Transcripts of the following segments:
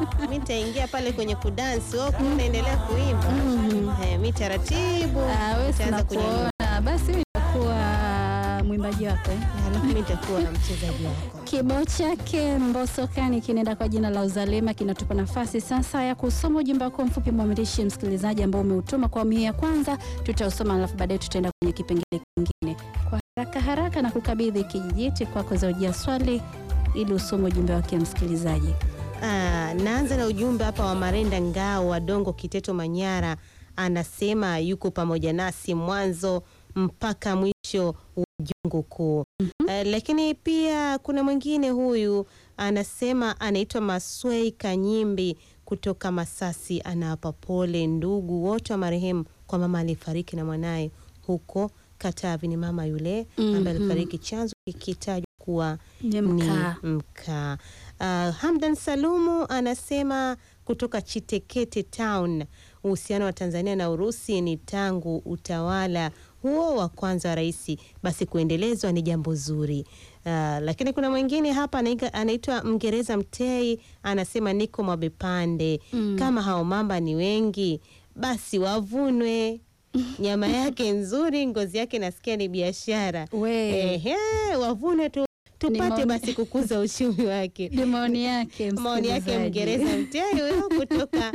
mi nitaingia pale kwenye kudansi, wewe ukiwa unaendelea kuimba eh, mi taratibu Ah, wewe nitaanza sina kunyanyua, kuona. Basi mimi nitakuwa mwimbaji wako eh? alafu mi nitakuwa mchezaji wako. Kibao chake Mbosokani kinaenda kwa jina la Uzalema kinatupa nafasi sasa ya kusoma ujumbe wako mfupi mwamirishi msikilizaji ambao umeutuma kwa awamu hii ya kwanza. Tutausoma alafu baadaye tutaenda kwenye kipengele kingine kwa haraka haraka na kukabidhi kijiti kwako za ujia swali ili usome ujumbe wake msikilizaji. Ah, naanza na ujumbe hapa wa Marenda Ngao wa Dongo Kiteto Manyara, anasema yuko pamoja nasi mwanzo mpaka mwisho wa jungu kuu. Ah, lakini pia kuna mwingine huyu anasema anaitwa Maswei Kanyimbi kutoka Masasi, anawapa pole ndugu wote wa marehemu kwa mama aliyefariki na mwanaye huko Katavi. Ni mama yule ambaye Mhm. alifariki, chanzo kikitajwa kuwa Ni ni mkaa. mkaa. Uh, Hamdan Salumu anasema kutoka Chitekete Town, uhusiano wa Tanzania na Urusi ni tangu utawala huo wa kwanza wa rais, basi kuendelezwa ni jambo zuri. Uh, lakini kuna mwingine hapa anaika- anaitwa Mngereza Mtei anasema niko Mwabepande, Mm. kama hao mamba ni wengi basi wavunwe nyama yake nzuri, ngozi yake nasikia ni biashara. We. Ehe, wavune tu tupate maoni- basi kukuza uchumi wake. Ni maoni yake Maoni yake msikilizaji. Mngereza Mtei huyo kutoka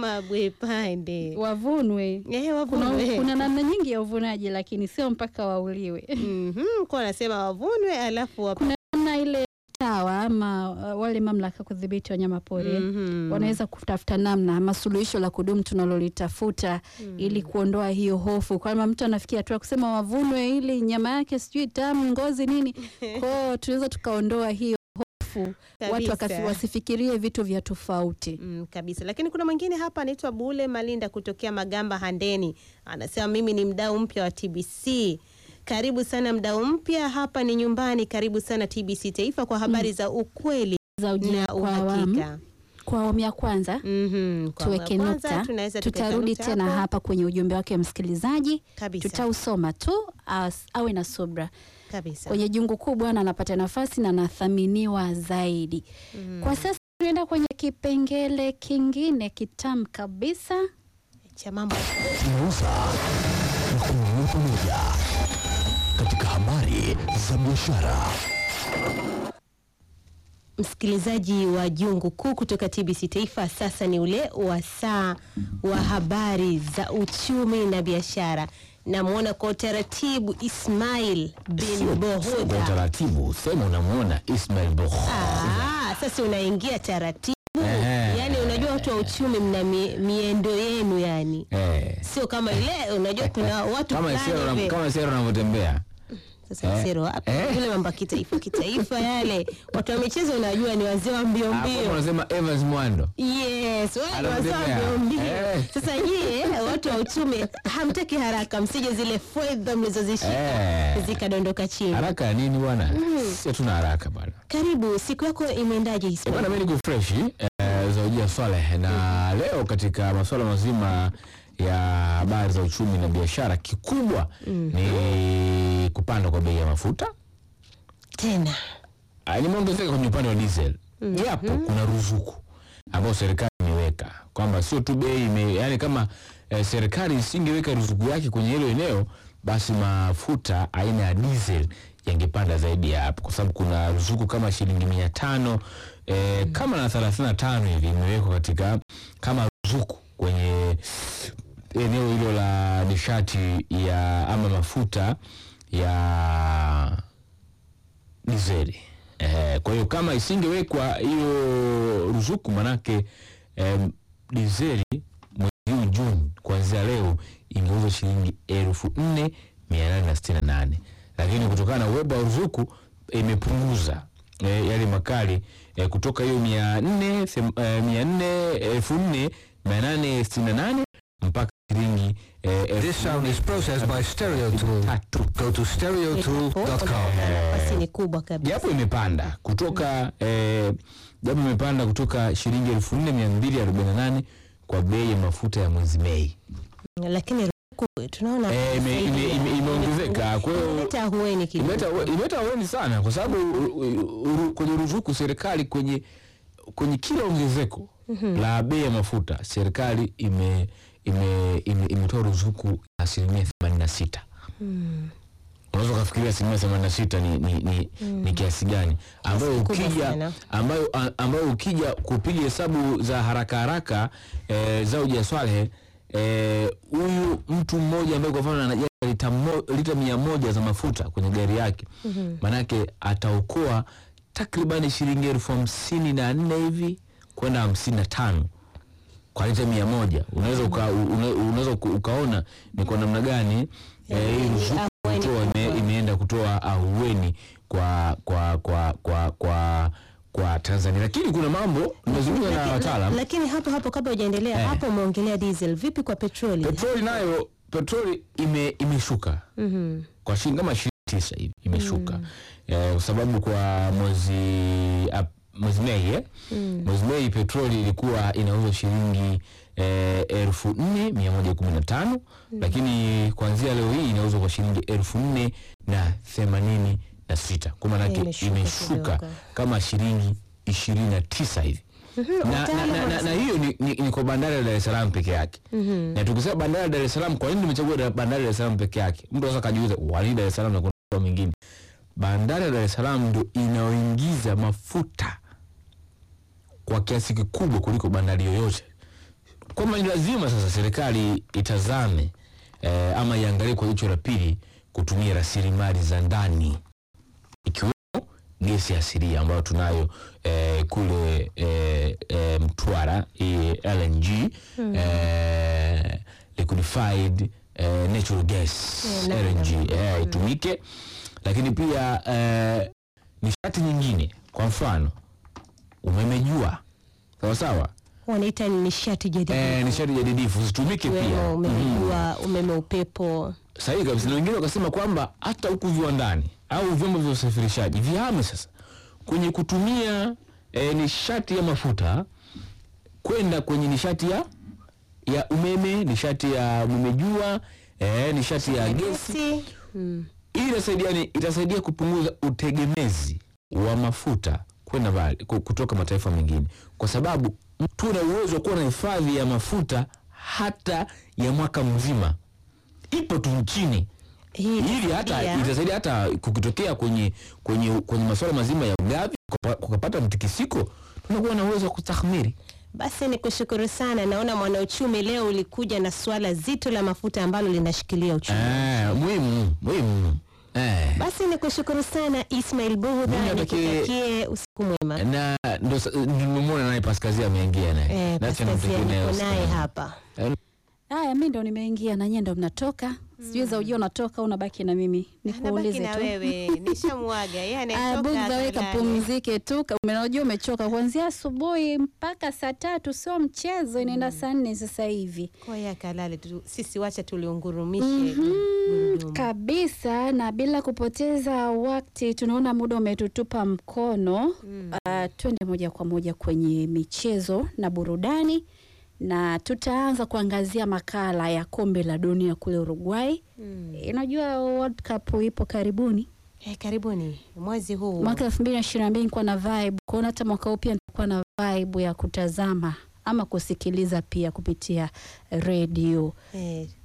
Mabwepande. Wavunwe. Eh, Kuna, wavunwe. kuna namna nyingi ya uvunaji lakini sio mpaka wauliwe. Mhm, kwa anasema wavunwe alafu wap... Kuna namna ile tawa ama uh, wale mamlaka kudhibiti wanyama pori Mhm. wanaweza kutafuta namna ama suluhisho la kudumu tunalolitafuta ili kuondoa hiyo hofu, kwamba mtu anafikia hatua kusema wavunwe ili nyama yake sijui tamu, ngozi nini. Kwao tunaweza tukaondoa hiyo hofu, watu Kabisa. wakasi- wasifikirie vitu vya tofauti. Mm, kabisa. Lakini kuna mwingine hapa anaitwa Bule Malinda kutokea Magamba Handeni, anasema mimi ni mdau mpya wa TBC. Karibu sana mdau mpya, hapa ni nyumbani. Karibu sana TBC Taifa kwa habari za ukweli za ujia na kwa awamu uhakika. kwa awamu ya kwanza Mhm, kwa tuweke awamu ya kwanza, nukta, tunaweza tukaweka tutarudi nukta tena hapo. hapa kwenye ujumbe wake msikilizaji, Kabisa. tutausoma tu as, awe na subra Kabisa. kwenye jungu kubwa, na anapata nafasi na anathaminiwa zaidi. Kwa sasa tunaenda kwenye kipengele kingine kitamu kabisa. cha mambo tunauza na kununua pamoja katika habari za biashara. Msikilizaji wa Jungu Kuu kutoka TBC Taifa, sasa ni ule wa saa wa habari za uchumi na biashara. Namwona kwa utaratibu Ismail bin Kwa Bohuda. utaratibu sema unamwona Ismail Boh. Ah, sasa unaingia taratibu, Ehe. yani unajua watu wa uchumi mna mi, miendo yenu, yani Eh. sio kama ile, unajua kuna watu Kama fulani sero hivi. kama sero unavyotembea. Sasa Eh. sero wapi? Eh. Yule mambo ya kitaifa kitaifa yale watu wa michezo unajua ni wazee wa mbio Hapo mbio. unasema Evans Mwando. Yes, wale wazee wa Anamtembea. mbio mbio. Eh. Sasa nyie watu wa uchumi hamtaki haraka, msije zile fedha mlizozishika Eh. zikadondoka chini. Haraka ya nini bwana? Si hatuna haraka bwana. Karibu, siku yako imeendaje Eh, Ismail? Bwana mimi niko fresh eh, Zawajia Swaleh na leo katika masuala mazima ya habari za uchumi na biashara, kikubwa ni kupanda kwa bei ya mafuta Tena Ah, limeongezeka kwenye upande wa diesel japo kuna ruzuku ambayo serikali imeweka kwamba sio tu bei ime, yani kama eh, serikali isingeweka ruzuku yake kwenye hilo eneo basi mafuta aina ya diesel yangepanda zaidi ya hapo kwa sababu kuna ruzuku kama shilingi mia tano eh, kama na thelathini na tano hivi imewekwa katika kama ruzuku kwenye eneo hilo la nishati ya ama mafuta ya dizeli. Eh, kwa hiyo kama isingewekwa hiyo ruzuku manake eh, dizeli mwezi huu Juni kuanzia leo ingeuzwa shilingi elfu nne mia nane na sitini na nane lakini kutokana na uwepo wa ruzuku imepunguza eh, yale makali eh, kutoka hiyo mia nne them- eh, mia nne elfu nne mia nane sitini na nane mpaka shilingi eh, elfu This sound is processed by Stereo Tool. tatu Go to stereotool.com. nafasi ni kubwa kabisa. japo imepanda kutoka eh, japo imepanda kutoka shilingi elfu nne mia mbili arobaini na nane kwa bei ya mafuta ya mwezi Mei. Lakini ruzuku tunaona Eh, ime- ime- ime- imeongezeka kwa hiyo imeleta ahueni kidogo. imeleta imeleta ahueni sana kwa sababu u- u- u- kwenye ruzuku serikali kwenye kwenye kila ongezeko la bei ya mafuta serikali ime ime ime- imetoa ruzuku ya asilimia themanini na sita unaweza ukafikiria asilimia themanini na sita ni, ni, ni, ni kiasi gani ambayo Kiasi kubwa ukija sana. ambayo, a- ambayo ukija kupiga hesabu za haraka haraka eh, za uja swalehe eh, huyu mtu mmoja ambaye kwa mfano anajaza lita, mo, lita mia moja za mafuta kwenye gari yake maanake ataokoa takribani shilingi elfu hamsini na nne hivi kwenda hamsini na tano kwa lita mia moja unaweza uka, una, unaweza uka- ukaona ni kwa namna gani eh, hii ruzuku ahueni kutoa ime, kubwa. imeenda kutoa ahueni kwa kwa kwa kwa kwa kwa Tanzania, lakini kuna mambo nimezungumza na Laki- wataalam. Lakini hapo hapo kabla hujaendelea Eh. hapo umeongelea diesel, vipi kwa petroli? Petroli nayo petroli ime, imeshuka Mhm. kwa shilingi kama ishirini na tisa hivi imeshuka eh, kwa sababu kwa mwezi ap- mwezi Mei eh? mwezi Mei petroli ilikuwa inauzwa shilingi eh, elfu nne mia moja kumi na tano lakini kuanzia leo hii inauzwa kwa shilingi elfu nne na themanini na sita kwa maanake Imeshuka imeshuka kidogo. kama shilingi ishirini na tisa hivi na, na, na, na, na hiyo ni, ni, ni kwa bandari ya Dar es Salaam peke yake na tukisema bandari ya Dar es Salaam, kwa nini tumechagua da- bandari ya Dar es Salaam peke yake? Mtu anaweza kajiuliza wani Dar es Salaam na kuna mikoa mingine. Bandari ya Dar es Salaam ndio inayoingiza mafuta kwa kiasi kikubwa kuliko bandari yoyote, kwamba ni lazima sasa serikali itazame eh, ama iangalie kwa jicho la pili kutumia rasilimali za ndani ikiwemo gesi asilia ambayo tunayo eh, kule eh, eh, Mtwara hii LNG eh, liquefied eh, natural gas Eh, na- LNG eh, itumike, lakini pia eh, nishati nyingine, kwa mfano umeme jua, sawa sawa, wanaita ni nishati jadidifu eh, nishati jadidifu zitumike pia ikiwemo umeme Mhm. jua, umeme upepo. sahihi kabisa, na wengine wakasema kwamba hata huku viwandani au vyombo vya usafirishaji vihame sasa kwenye kutumia e, nishati ya mafuta kwenda kwenye nishati ya ya umeme, nishati ya umeme jua, e, nishati ya gesi. Gesi. Mm. Hii inasaidia ni itasaidia kupunguza utegemezi wa mafuta kwenda mbali ku- kutoka mataifa mengine, kwa sababu tuna uwezo wa kuwa na hifadhi ya mafuta hata ya mwaka mzima, ipo tu nchini Hii ili hata itasaidia. itasaidia hata kukitokea kwenye kwenye kwenye masuala mazima ya ugavi kupa- kukapata mtikisiko, tunakuwa na uwezo wa kustahimili. Basi ni kushukuru sana. Naona mwanauchumi leo ulikuja na swala zito la mafuta ambalo linashikilia uchumi. Eh, muhimu muhimu. Eh. Basi ni kushukuru sana Ismail Mimi Buhudha, natakie- nikutakie usiku mwema. na ndo sa- nimemwona naye Paskazia ameingia naye. Eh, Nacho Paskazia namtakia naye niko usiku naye mwema. hapa. Haya, mi ndo nimeingia na nyie ndo mnatoka. Sijui za ujua unatoka unabaki na mimi nikuulize tu. wewe, nishamwaga yeye Aya, Bugdha wewe kapumzike tu, ka- unajua umechoka kuanzia asubuhi mpaka saa tatu, sio mchezo, inaenda saa nne sasa hivi Koya kalale tu, sisi wacha tuliungurumishe gurudumu. kabisa. Na bila kupoteza wakati, tunaona muda umetutupa mkono. Ah, twende moja kwa moja kwenye michezo na burudani, na tutaanza kuangazia makala ya kombe la dunia kule Uruguay. Mm. Unajua World Cup ipo karibuni Eh, karibuni mwezi huu mwaka elfu mbili na ishirini na mbili nikuwa na vibe kuona hata mwaka huu pia nitakuwa na vibe ya kutazama ama kusikiliza pia kupitia redio eh,